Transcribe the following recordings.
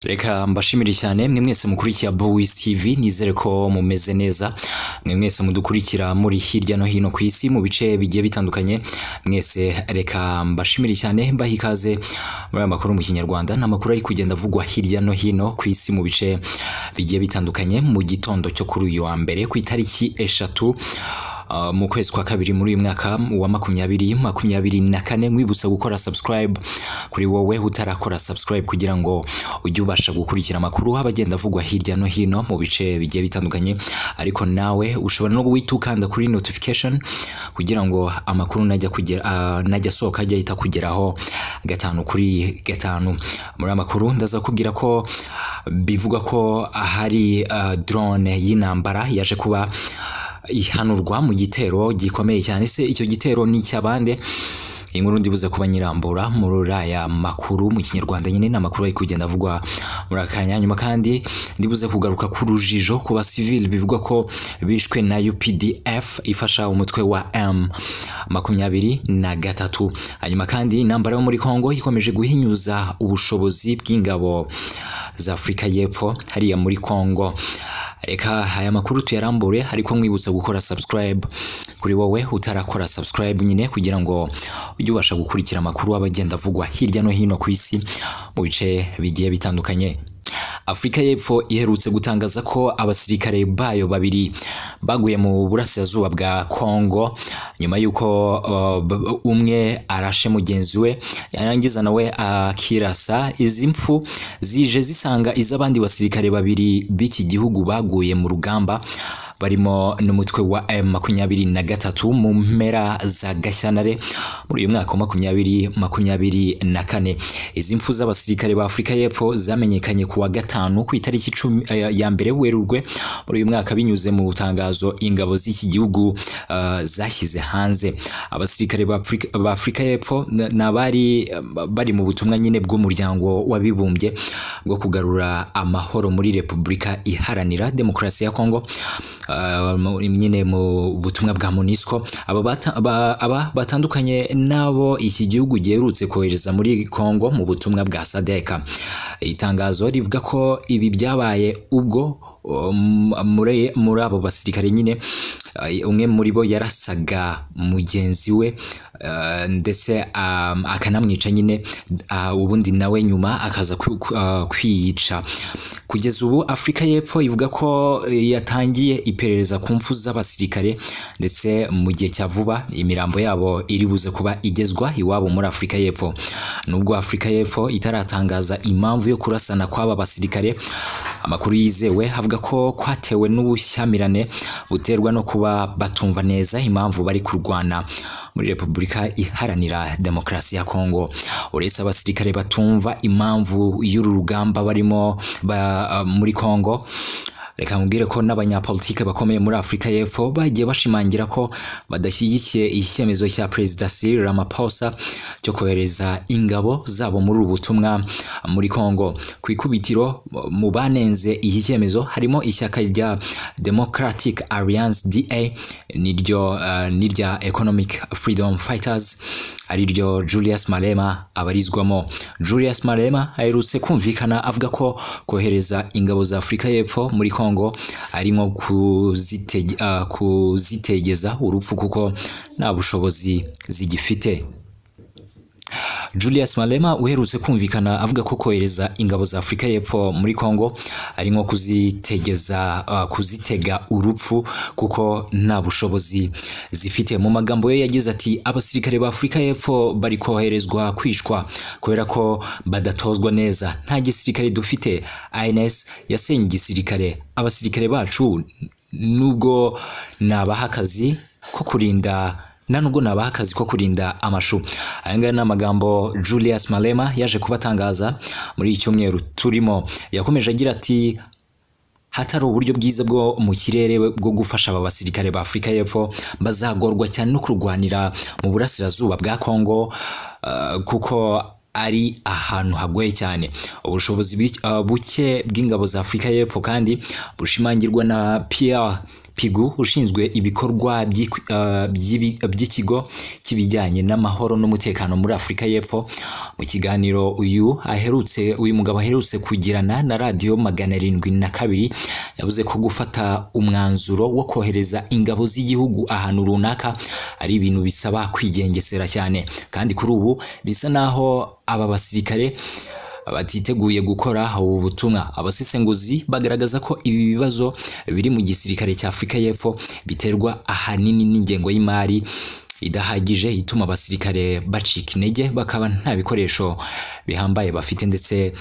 reka mbashimire cyane mwe mwese mukurikiye Bowiz TV nizere ko mumeze neza mwe mwese mudukurikira muri hirya no hino ku isi mu bice bigiye bitandukanye mwese reka mbashimire cyane mbaha ikaze muri aya makuru mu kinyarwanda ni amakuru ari kugenda avugwa hirya no hino ku isi mu bice bigiye bitandukanye mu gitondo cyo kuri uyu wa mbere ku itariki eshatu Uh, mu kwezi kwa kabiri muri uyu mwaka wa makumyabiri makumyabiri na kane nkwibutsa gukora subscribe kuri wowe utarakora subscribe kugira ngo ujye ubasha gukurikira amakuru aba agenda avugwa hirya no hino mu bice bigiye bitandukanye ariko nawe ushobora no guhita ukanda kuri notification kugira ngo amakuru najya kugera uh, najya asohoka ajya ahita kugeraho gatanu kuri gatanu muri amakuru ndaza kubwira ko bivuga ko hari uh, drone y'intambara yaje kuba ihanurwa mu gitero gikomeye cyane se icyo gitero ni icy'abande inkuru ndibuze kuba nyirambura muri aya makuru mu kinyarwanda nyine ni amakuru ari kugenda avugwa muri aka kanya nyuma kandi ndibuze kugaruka ku rujijo ku basivili bivugwa ko bishwe na UPDF ifasha umutwe wa M makumyabiri na gatatu hanyuma kandi intambara yo muri Kongo ikomeje guhinyuza ubushobozi bw'ingabo za Afurika y'Epfo hariya muri Kongo reka aya makuru tuyarambure ariko nkwibutsa gukora subscribe kuri wowe utarakora subscribe nyine kugira ngo ujye ubasha gukurikira amakuru aba agenda avugwa hirya no hino ku isi mu bice bigiye bitandukanye afurika y'epfo iherutse gutangaza ko abasirikare bayo babiri baguye mu burasirazuba bwa kongo nyuma y'uko uh, umwe arashe mugenzi we yarangiza nawe akirasa uh, izi mfu zije zisanga iz'abandi basirikare babiri b'iki gihugu baguye mu rugamba barimo n'umutwe wa M makumyabiri na gatatu mu mpera za Gashyantare muri uyu mwaka wa makumyabiri makumyabiri na kane izi mfu z'abasirikare ba Afurika y'Epfo zamenyekanye ku wa gatanu ku itariki icumi ya mbere Werurwe muri uyu mwaka binyuze mu butangazo ingabo z'iki gihugu uh, zashyize hanze abasirikare ba Afurika y'Epfo n'abari bari mu butumwa nyine bw'umuryango w'abibumbye bwo kugarura amahoro muri Repubulika Iharanira Demokarasi ya Kongo nyine mu butumwa bwa MONUSCO aba batandukanye n'abo iki gihugu giherutse kohereza muri Kongo mu butumwa bwa sadeka itangazo rivuga ko ibi byabaye ubwo muri abo basirikare nyine umwe muri bo yarasaga mugenzi we ndetse akanamwica nyine ubundi nawe nyuma akaza kwiyica kugeza ubu afurika y'Epfo ivuga ko yatangiye iperereza ku mfu z'abasirikare ndetse mu gihe cya vuba imirambo yabo iri buze kuba igezwa iwabo muri afurika y'Epfo nubwo afurika y'Epfo itaratangaza impamvu yo kurasana kw'aba basirikare amakuru yizewe avuga ko kwatewe n'ubushyamirane buterwa no kuba batumva neza impamvu bari kurwana muri Repubulika Iharanira Demokarasi ya Kongo uretse abasirikare batumva impamvu y'uru rugamba barimo ba, uh, muri Kongo reka nkubwire ko n'abanyapolitike bakomeye muri Afurika y'Epfo bagiye bashimangira ko badashyigikiye icyemezo cya Perezida Cyril Ramaphosa cyo kohereza ingabo zabo muri ubu butumwa muri Kongo ku ikubitiro mu banenze iki cyemezo harimo ishyaka rya Democratic Alliance DA niryo uh, nirya Economic Freedom Fighters ariryo Julius Malema abarizwamo Julius Malema aherutse kumvikana avuga ko kohereza ingabo za Afurika y'Epfo muri Kongo Kongo ari nko kuzitege, uh, kuzitegeza urupfu kuko nta bushobozi zigifite Julius Malema uherutse kumvikana avuga ko kohereza ingabo za Afurika y'Epfo muri Kongo ari nko kuzitegeza uh, kuzitega urupfu kuko nta bushobozi zifite mu magambo ye yagize ati abasirikare ba Afurika y'Epfo bari koherezwa kwishwa kubera ko badatozwa neza nta gisirikare dufite ANS yasenye igisirikare abasirikare bacu nubwo nabaha akazi ko kurinda nta nubwo nabaha akazi ko kurinda amashu aya ngaya ni amagambo Julius Malema yaje kubatangaza muri iki cyumweru turimo yakomeje agira ati hatari uburyo bwiza bwo mu kirere bwo gufasha aba basirikare ba Afurika y'Epfo bazagorwa cyane no kurwanira mu burasirazuba bwa Kongo uh, kuko ari ahantu hagoye cyane ubushobozi buke bw'ingabo za Afurika y'Epfo kandi bushimangirwa na Pierre pigu ushinzwe ibikorwa by'iki- eh, by'ibi- by'ikigo cy'ibijyanye n'amahoro n'umutekano muri afurika y'epfo mu kiganiro uyu aherutse uyu mugabo aherutse kugirana na radiyo magana arindwi na kabiri yavuze ko gufata umwanzuro wo kohereza ingabo z'igihugu ahantu runaka ari ibintu bisaba kwigengesera cyane kandi kuri ubu bisa naho aba basirikare batiteguye gukora ubu butumwa abasesenguzi bagaragaza ko ibi bibazo biri mu gisirikare cya afurika y'epfo biterwa ahanini n'ingengo y'imari idahagije ituma abasirikare bacika intege bakaba nta bikoresho bihambaye bafite ndetse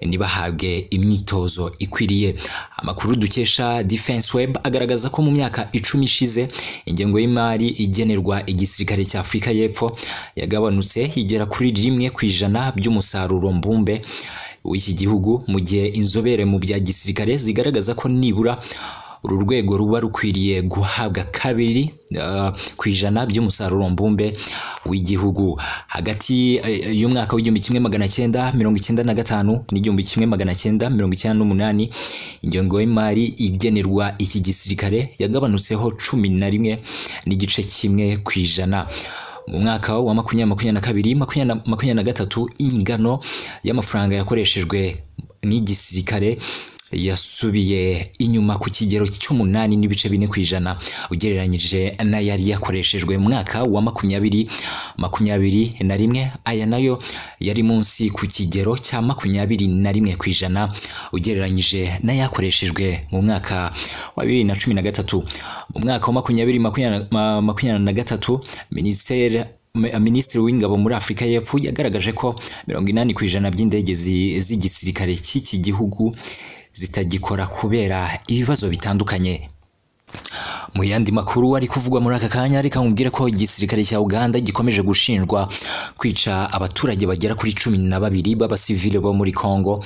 ntibahabwe imyitozo ikwiriye amakuru dukesha defense web agaragaza ko mu myaka icumi ishize ingengo y'imari igenerwa igisirikare cya afurika y'epfo yagabanutse igera kuri rimwe ku ijana by'umusaruro mbumbe w'iki gihugu mu gihe inzobere mu bya gisirikare zigaragaza ko nibura uru rwego ruba rukwiriye guhabwa kabiri eh, ku ijana by'umusaruro mbumbe w'igihugu hagati eh, y'umwaka w'igihumbi kimwe magana cyenda mirongo icyenda na gatanu n'igihumbi kimwe magana cyenda mirongo icyenda n'umunani ingengo y'imari igenerwa iki gisirikare yagabanutseho cumi na rimwe n'igice kimwe ku ijana mu mwaka wa makumyabiri makumyabiri na kabiri makumyabiri na- makumyabiri na gatatu ingano y'amafaranga yakoreshejwe n'igisirikare yasubiye inyuma ku kigero cy'umunani n'ibice bine ku ijana ugereranyije n'ayari yakoreshejwe mu mwaka wa makumyabiri makumyabiri na rimwe aya nayo yari munsi ku kigero cya makumyabiri na rimwe ku ijana ugereranyije n'ayakoreshejwe mu mwaka wa bibiri na cumi na gatatu mu mwaka wa makumyabiri makumyabiri na- makumyabiri na gatatu minisiteri Me- Minisitiri w'ingabo muri Afurika y'Epfo yagaragaje ko mirongo inani ku ijana by'indege zi- z'igisirikare cy'iki gihugu zitagikora kubera ibibazo bitandukanye mu yandi makuru ari kuvugwa muri aka kanya reka nkubwire ko igisirikare cya uganda gikomeje gushinjwa kwica abaturage bagera kuri cumi na babiri b'abasivile bo muri congo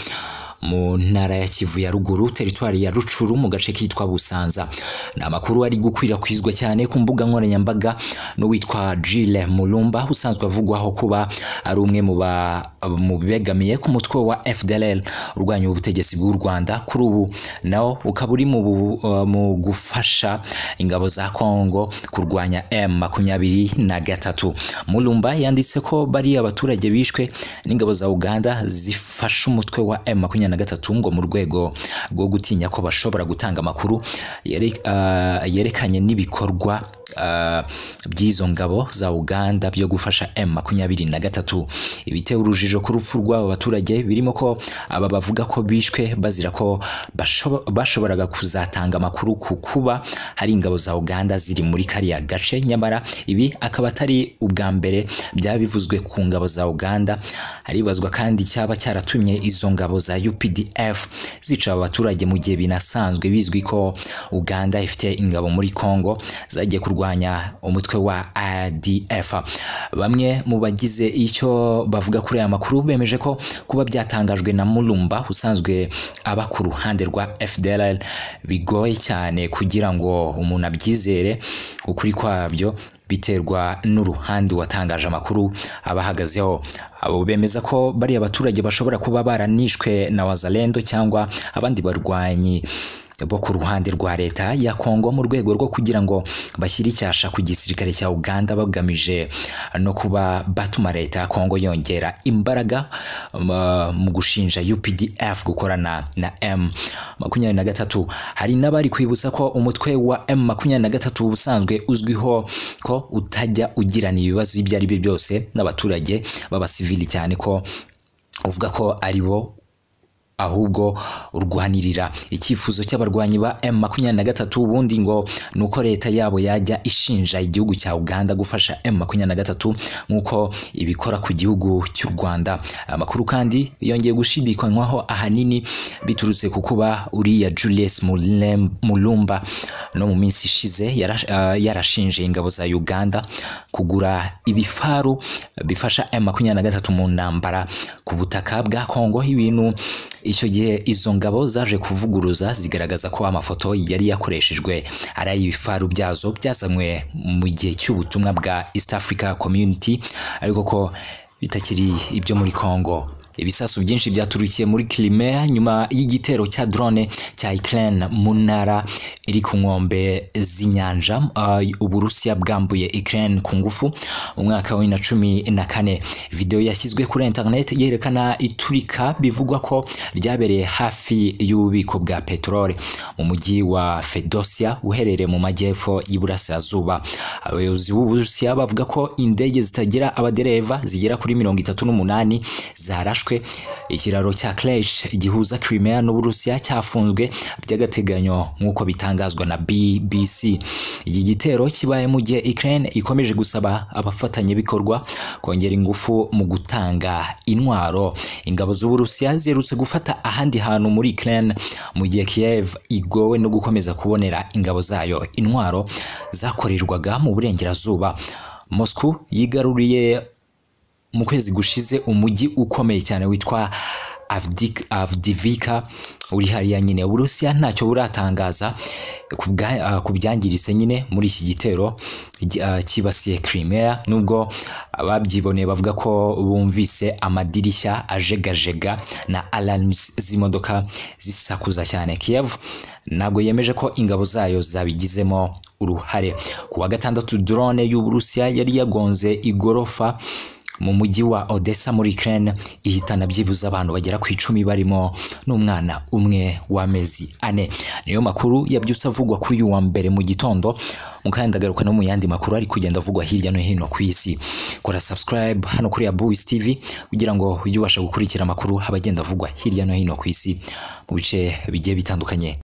mu ntara ya kivu ya ruguru teritwari ya rucuru mu gace kitwa busanza ni amakuru ari gukwirakwizwa cyane ku mbuga nkoranyambaga n'uwitwa jile mulumba usanzwe avugwaho kuba ari umwe mu ba- mu begamiye ku mutwe wa fdll urwanya ubutegetsi bw'u rwanda kuri ubu nawo ukaba uri mu bu- uh, mu gufasha ingabo za Kongo kurwanya M makumyabiri na gatatu. Mulumba yanditse ko bari abaturage bishwe n'ingabo za Uganda zifasha umutwe wa M makumyabiri na gatatu ngo mu rwego rwo gutinya ko bashobora gutanga amakuru yere- ah, yerekanye n'ibikorwa ah, by'izo ngabo za Uganda byo gufasha M makumyabiri na gatatu ibiteye urujijo ku rupfu rw'aba baturage birimo ko aba bavuga ko bishwe bazira ko bashobo- bashoboraga kuzatanga amakuru ku kuba hari ingabo za Uganda ziri muri kariya gace nyamara ibi akaba atari ubwa mbere byaba bivuzwe ku ngabo za Uganda haribazwa kandi cyaba cyaratumye izo ngabo za UPDF zica aba baturage mu gihe binasanzwe bizwi ko Uganda ifite ingabo muri Congo zagiye kurwanya umutwe wa ADF bamwe mu bagize icyo bavuga kuri aya makuru bemeje ko kuba byatangajwe na Mulumba usanzwe aba ku ruhande rwa FDLR bigoye cyane kugira ngo umuntu abyizere ukuri kwabyo biterwa n'uruhande watangaje amakuru abahagazeho abo bemeza ko bariya abaturage bashobora kuba baranishwe na wazalendo cyangwa abandi barwanyi bo ku ruhande rwa leta ya Kongo mu rwego rwo kugira ngo bashyire icyasha ku gisirikare cya Uganda bagamije no kuba batuma leta ya Kongo yongera imbaraga um, mu gushinja UPDF gukorana na M makumyabiri na gatatu hari n'abari kwibutsa ko umutwe wa M makumyabiri na gatatu ubusanzwe uzwiho ko utajya ugirana ibibazo ibyo ari byo byose n'abaturage b'abasivili cyane ko uvuga ko ari bo ahubwo urwanirira icyifuzo cy'abarwanyi ba M makumyabiri na gatatu ubundi ngo ni uko leta yabo yajya ishinja igihugu cya Uganda gufasha M makumyabiri na gatatu nk'uko ibikora ku gihugu cy'u Rwanda amakuru kandi yongeye gushidikanywaho ahanini biturutse ku kuba uriya Julius Mulem- Mulumba no mu minsi ishize yara- ah, yarashinje ingabo za Uganda kugura ibifaru bifasha M makumyabiri na gatatu mu ntambara ku butaka bwa Kongo ibintu icyo gihe izo ngabo zaje kuvuguruza zigaragaza ko amafoto yari yakoreshejwe ari ay'ibifaru byazo byazanywe mu gihe cy'ubutumwa bwa East Africa Community ariko ko bitakiri ibyo muri Congo ibisasu byinshi byaturukiye muri Crimea nyuma y'igitero cya drone cya Ukraine mu ntara iri ku nkombe z'inyanja uh, Uburusiya bwambuye Ukraine ku ngufu mu mwaka wa bibiri na cumi na kane video yashyizwe kuri internet yerekana iturika bivugwa ko ryabereye hafi y'ububiko bwa peteroli mu mujyi wa Fedosia uherereye mu majyepfo y'iburasirazuba abayobozi b'Uburusiya bavuga ko indege zitagira abadereva zigera kuri mirongo itatu n'umunani zarashwe ikiraro cya Kerch gihuza Crimea n'Uburusiya cyafunzwe by'agateganyo nk'uko bitangazwa na BBC iki gitero kibaye mu gihe Ukraine ikomeje gusaba abafatanyabikorwa kongera ingufu mu gutanga intwaro ingabo z'Uburusiya ziherutse gufata ahandi hantu muri Ukraine mu gihe Kiev igowe no gukomeza kubonera ingabo zayo intwaro zakorerwaga mu burengerazuba Moscow yigaruriye mu kwezi gushize umujyi ukomeye cyane witwa Avdivika uri hariya nyine Uburusiya ntacyo buratangaza ku byangiritse nyine muri iki gitero cyibasiye Crimea nubwo ababyiboneye bavuga ko bumvise amadirishya ajegajega na alarms z'imodoka zisakuza cyane Kiev ntabwo yemeje ko ingabo zayo zabigizemo uruhare ku wa gatandatu drone y'Uburusiya yari yagonze igorofa mu mujyi wa Odessa muri Ukraine ihitana byibuze abantu bagera ku icumi barimo n'umwana umwe w'amezi ane niyo makuru yabyutse avugwa kuri uyu wa mbere mu gitondo mukandi ndagaruka no mu yandi makuru ari kugenda avugwa hirya no hino ku isi kora subscribe hano kuri Abuis TV kugira ngo ujye ubasha gukurikira amakuru abagenda avugwa hirya no hino ku isi mu bice bigiye bitandukanye